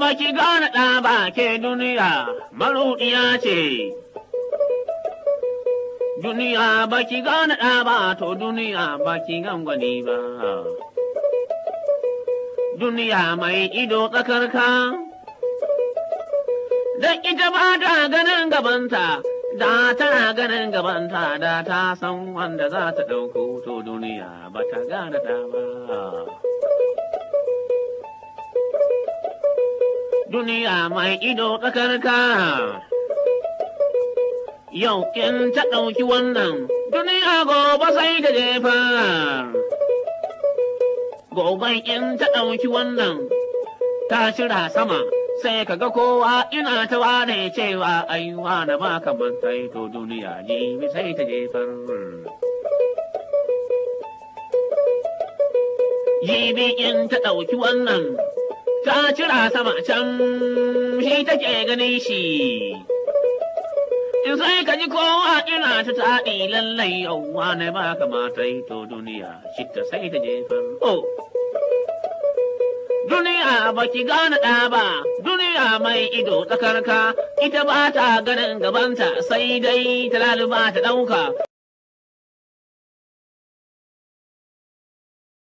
ba ki gane ɗa ba ke duniya maruɗiya ce. Duniya ba ki gane ɗa ba to duniya ba ki gangwani ba. Duniya mai ido tsakarka, da ita ba ta ganin gabanta, da tana ganin gabanta da ta san wanda za ta ɗauko to duniya ba ta gane ɗa ba. duniya mai ido tsakarka. Yau in ta ɗauki wannan, duniya gobe sai ta jefa. Gobe in ta ɗauki wannan, ta shira sama, sai ka ga kowa ina ta wane cewa aiwa na ba kamar sai to duniya jibi sai ta jefar. Jibi in ta ɗauki wannan, ta cira sama can shi take ganin shi. In sai ka ji kowa ina ta taɗi lallai yauwa na ba kamata yi to duniya shi ta sai ta jefar. Oh. Duniya ba ki gane ɗa ba, duniya mai ido tsakarka, ita ba ta ganin gabanta sai dai ta laluba ta ɗauka,